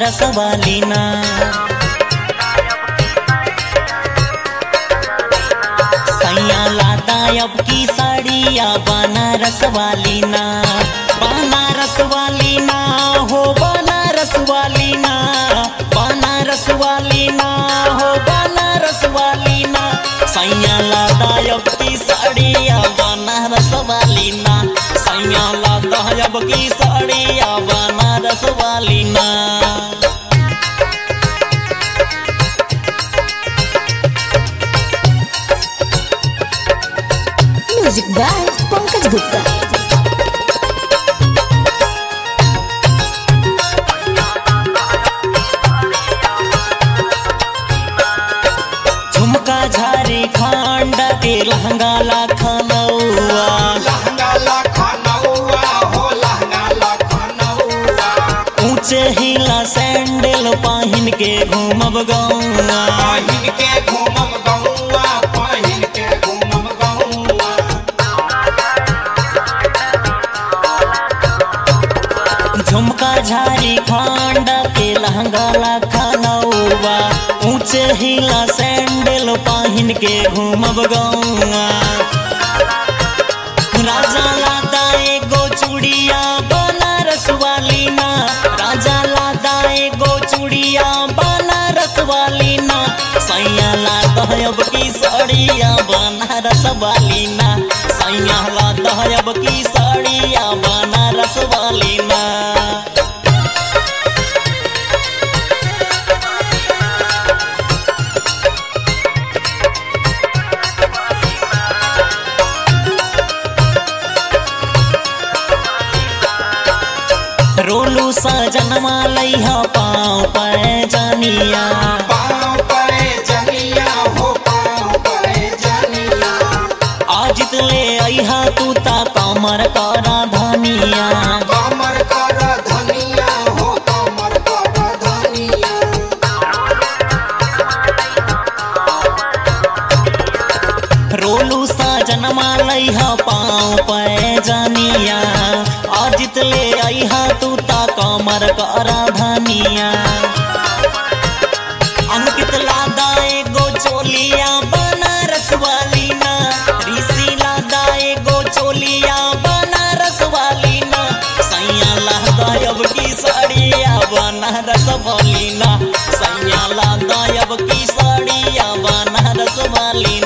बनारस वाली ना सैया लादा अब की साड़िया बनारस वाली ना बनारस वाली ना हो बनारस वाली ना बनारस वाली ना हो बनारस वाली ना सैया लादा अब की साड़िया बनारस वाली ना सैया लादा अब की साड़िया बनारस वाली ना म्यूजिक बाय पंकज गुप्ता झुमका झारे खांड के लहंगा लाखनौआ लहंगा लखनऊआ हो लहंगा लखनऊआ ऊंचे हिला सैंडल पहिन के घूमब गौआ पहिन के घूमम गौआ पहिन के घूमम गौआ झुमका झारी खांड के लहंगा लाखनौआ ऊंचे हिला सैंडल पहिन के घूमब गौआ राजा लादा एगो चूड़िया बनारस वाली ना राजा लादा एगो चूड़िया बनारस वाली ना सैया लादा अब की साड़िया बनारस वाली ना सैया लादा अब की साड़िया बनारस वाली ना रोलू सजनमा लैहा पाँव पर जानिया पाँव पे जनिया हो पाँव पे जनिया आजित ले अहा तू ता कमर करा धनिया कमर कर धनिया हो कमर कर धनिया रोलू सजनमा लैहा पाँव पर जानिया आजित ले अहा तू ता कमर करा धनिया अंकित लादा एगो चोलिया बनारस वाली ना ऋषि लादा एगो चोलिया बनारस वाली ना सैया लादा अब की साड़िया बनारस वाली ना सैया लादा अब की साड़िया बनारस वाली